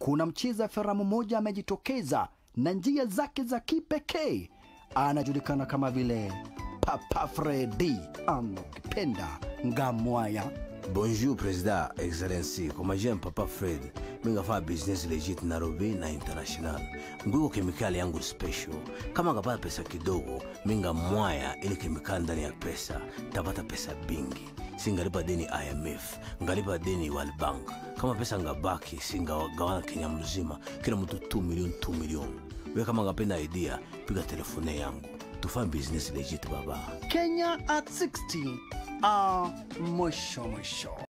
kuna mcheza filamu mmoja amejitokeza na njia zake za kipekee. Anajulikana kama vile Papa Fredi ama ukipenda Ngamwaya. Bonjour Président, Excellency. Kwa majina Papa Fred, mimi ngafanya business legit Nairobi na international. Nguko kemikali yangu special. Kama ngapata pesa kidogo, mimi ngamwaya ile kemikali ndani ya pesa, tapata pesa bingi. Singalipa deni IMF, ngalipa deni World Bank. Kama pesa ngabaki, singagawana Kenya mzima, kila mtu 2 milioni 2 milioni. Wewe kama ngapenda idea, piga telefone yangu. Tufanye business legit baba. Kenya at 60. Ah, mwisho mwisho.